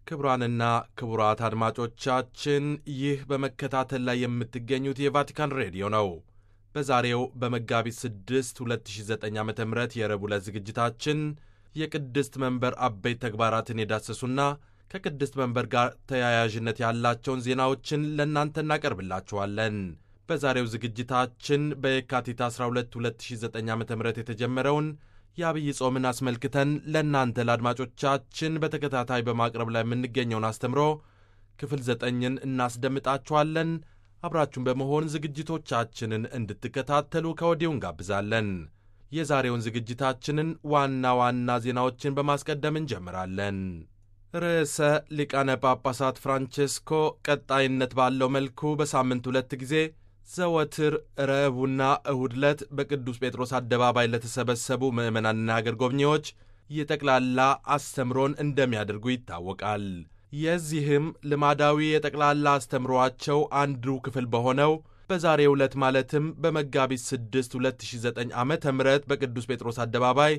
ክቡራንና ክቡራት አድማጮቻችን ይህ በመከታተል ላይ የምትገኙት የቫቲካን ሬዲዮ ነው። በዛሬው በመጋቢት 6 2009 ዓ ም የረቡዕ ዕለት ዝግጅታችን የቅድስት መንበር አበይት ተግባራትን የዳሰሱና ከቅድስት መንበር ጋር ተያያዥነት ያላቸውን ዜናዎችን ለእናንተ እናቀርብላችኋለን። በዛሬው ዝግጅታችን በየካቲት 12 2009 ዓ ም የተጀመረውን የአብይ ጾምን አስመልክተን ለእናንተ ለአድማጮቻችን በተከታታይ በማቅረብ ላይ የምንገኘውን አስተምሮ ክፍል ዘጠኝን እናስደምጣችኋለን። አብራችሁን በመሆን ዝግጅቶቻችንን እንድትከታተሉ ከወዲሁ እንጋብዛለን። የዛሬውን ዝግጅታችንን ዋና ዋና ዜናዎችን በማስቀደም እንጀምራለን። ርዕሰ ሊቃነ ጳጳሳት ፍራንቼስኮ ቀጣይነት ባለው መልኩ በሳምንት ሁለት ጊዜ ዘወትር ረቡዕና እሁድ ዕለት በቅዱስ ጴጥሮስ አደባባይ ለተሰበሰቡ ምዕመናንና አገር ጎብኚዎች የጠቅላላ አስተምሮን እንደሚያደርጉ ይታወቃል። የዚህም ልማዳዊ የጠቅላላ አስተምሮአቸው አንዱ ክፍል በሆነው በዛሬው ዕለት ማለትም በመጋቢት 6 2009 ዓ ም በቅዱስ ጴጥሮስ አደባባይ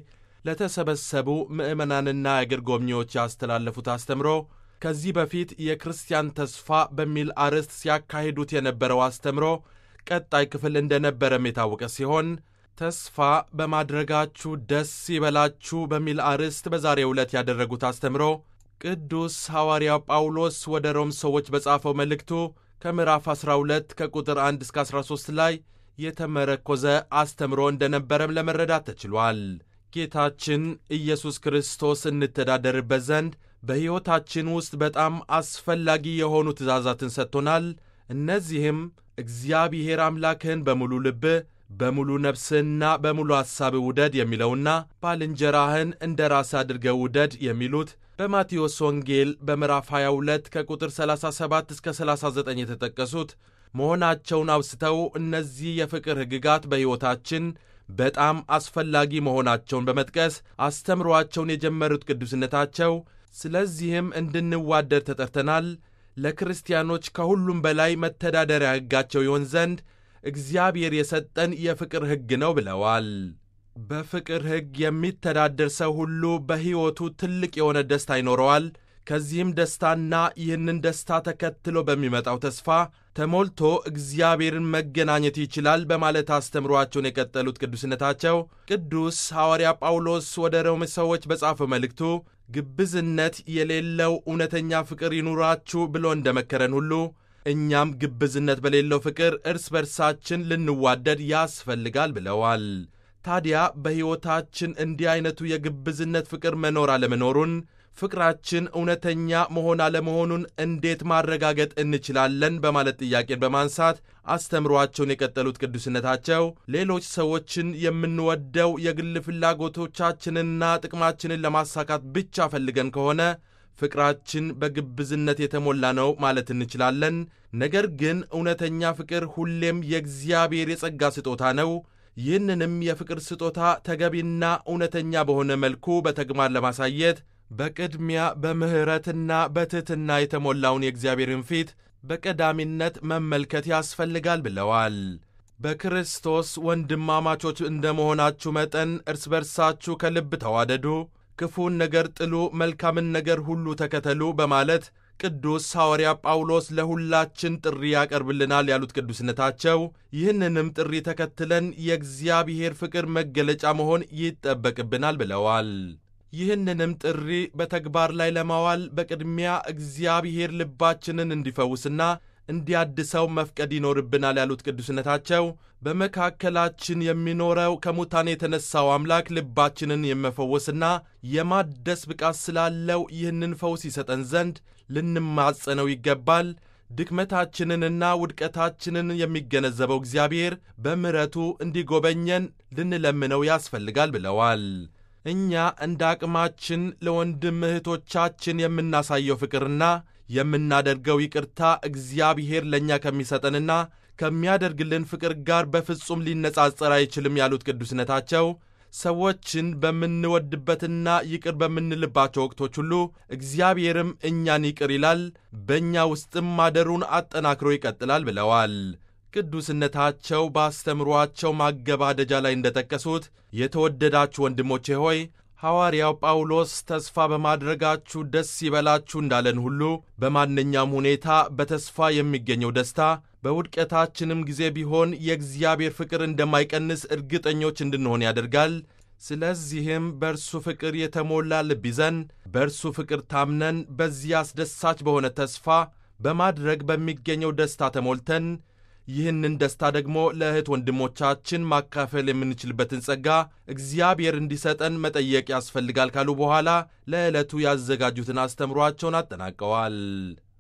ለተሰበሰቡ ምዕመናንና የአገር ጎብኚዎች ያስተላለፉት አስተምሮ ከዚህ በፊት የክርስቲያን ተስፋ በሚል አርዕስት ሲያካሂዱት የነበረው አስተምሮ ቀጣይ ክፍል እንደነበረም የታወቀ ሲሆን ተስፋ በማድረጋችሁ ደስ ይበላችሁ በሚል አርዕስት በዛሬው ዕለት ያደረጉት አስተምሮ ቅዱስ ሐዋርያው ጳውሎስ ወደ ሮም ሰዎች በጻፈው መልእክቱ ከምዕራፍ 12 ከቁጥር 1 እስከ 13 ላይ የተመረኮዘ አስተምሮ እንደነበረም ለመረዳት ተችሏል። ጌታችን ኢየሱስ ክርስቶስ እንተዳደርበት ዘንድ በሕይወታችን ውስጥ በጣም አስፈላጊ የሆኑ ትእዛዛትን ሰጥቶናል። እነዚህም እግዚአብሔር አምላክህን በሙሉ ልብህ፣ በሙሉ ነፍስህና በሙሉ ሐሳብህ ውደድ የሚለውና ባልንጀራህን እንደ ራስህ አድርገህ ውደድ የሚሉት በማቴዎስ ወንጌል በምዕራፍ 22 ከቁጥር 37 እስከ 39 የተጠቀሱት መሆናቸውን አውስተው እነዚህ የፍቅር ሕግጋት በሕይወታችን በጣም አስፈላጊ መሆናቸውን በመጥቀስ አስተምሮአቸውን የጀመሩት ቅዱስነታቸው ስለዚህም እንድንዋደድ ተጠርተናል፣ ለክርስቲያኖች ከሁሉም በላይ መተዳደሪያ ሕጋቸው ይሆን ዘንድ እግዚአብሔር የሰጠን የፍቅር ሕግ ነው ብለዋል። በፍቅር ሕግ የሚተዳደር ሰው ሁሉ በሕይወቱ ትልቅ የሆነ ደስታ ይኖረዋል። ከዚህም ደስታና ይህንን ደስታ ተከትሎ በሚመጣው ተስፋ ተሞልቶ እግዚአብሔርን መገናኘት ይችላል በማለት አስተምሯቸውን የቀጠሉት ቅዱስነታቸው ቅዱስ ሐዋርያ ጳውሎስ ወደ ሮሜ ሰዎች በጻፈው መልእክቱ ግብዝነት የሌለው እውነተኛ ፍቅር ይኑራችሁ ብሎ እንደመከረን ሁሉ እኛም ግብዝነት በሌለው ፍቅር እርስ በርሳችን ልንዋደድ ያስፈልጋል ብለዋል። ታዲያ በሕይወታችን እንዲህ ዐይነቱ የግብዝነት ፍቅር መኖር አለመኖሩን ፍቅራችን እውነተኛ መሆን አለመሆኑን እንዴት ማረጋገጥ እንችላለን? በማለት ጥያቄን በማንሳት አስተምሯቸውን የቀጠሉት ቅዱስነታቸው ሌሎች ሰዎችን የምንወደው የግል ፍላጎቶቻችንንና ጥቅማችንን ለማሳካት ብቻ ፈልገን ከሆነ ፍቅራችን በግብዝነት የተሞላ ነው ማለት እንችላለን። ነገር ግን እውነተኛ ፍቅር ሁሌም የእግዚአብሔር የጸጋ ስጦታ ነው። ይህንንም የፍቅር ስጦታ ተገቢና እውነተኛ በሆነ መልኩ በተግባር ለማሳየት በቅድሚያ በምሕረትና በትሕትና የተሞላውን የእግዚአብሔርን ፊት በቀዳሚነት መመልከት ያስፈልጋል ብለዋል። በክርስቶስ ወንድማማቾች እንደ መሆናችሁ መጠን እርስ በርሳችሁ ከልብ ተዋደዱ፣ ክፉን ነገር ጥሉ፣ መልካምን ነገር ሁሉ ተከተሉ በማለት ቅዱስ ሐዋርያ ጳውሎስ ለሁላችን ጥሪ ያቀርብልናል ያሉት ቅዱስነታቸው ይህንንም ጥሪ ተከትለን የእግዚአብሔር ፍቅር መገለጫ መሆን ይጠበቅብናል ብለዋል። ይህንንም ጥሪ በተግባር ላይ ለማዋል በቅድሚያ እግዚአብሔር ልባችንን እንዲፈውስና እንዲያድሰው መፍቀድ ይኖርብናል ያሉት ቅዱስነታቸው በመካከላችን የሚኖረው ከሙታን የተነሳው አምላክ ልባችንን የመፈወስና የማደስ ብቃት ስላለው ይህንን ፈውስ ይሰጠን ዘንድ ልንማጸነው ይገባል። ድክመታችንንና ውድቀታችንን የሚገነዘበው እግዚአብሔር በምሕረቱ እንዲጎበኘን ልንለምነው ያስፈልጋል ብለዋል። እኛ እንደ አቅማችን ለወንድም እህቶቻችን የምናሳየው ፍቅርና የምናደርገው ይቅርታ እግዚአብሔር ለእኛ ከሚሰጠንና ከሚያደርግልን ፍቅር ጋር በፍጹም ሊነጻጸር አይችልም ያሉት ቅዱስነታቸው ሰዎችን በምንወድበትና ይቅር በምንልባቸው ወቅቶች ሁሉ እግዚአብሔርም እኛን ይቅር ይላል፣ በእኛ ውስጥም ማደሩን አጠናክሮ ይቀጥላል ብለዋል። ቅዱስነታቸው በአስተምሯቸው ማገባደጃ ላይ እንደጠቀሱት የተወደዳችሁ ወንድሞቼ ሆይ ሐዋርያው ጳውሎስ ተስፋ በማድረጋችሁ ደስ ይበላችሁ እንዳለን ሁሉ በማንኛውም ሁኔታ በተስፋ የሚገኘው ደስታ በውድቀታችንም ጊዜ ቢሆን የእግዚአብሔር ፍቅር እንደማይቀንስ እርግጠኞች እንድንሆን ያደርጋል። ስለዚህም በእርሱ ፍቅር የተሞላ ልብ ይዘን በእርሱ ፍቅር ታምነን በዚህ አስደሳች በሆነ ተስፋ በማድረግ በሚገኘው ደስታ ተሞልተን ይህንን ደስታ ደግሞ ለእህት ወንድሞቻችን ማካፈል የምንችልበትን ጸጋ እግዚአብሔር እንዲሰጠን መጠየቅ ያስፈልጋል ካሉ በኋላ ለዕለቱ ያዘጋጁትን አስተምሯቸውን አጠናቀዋል።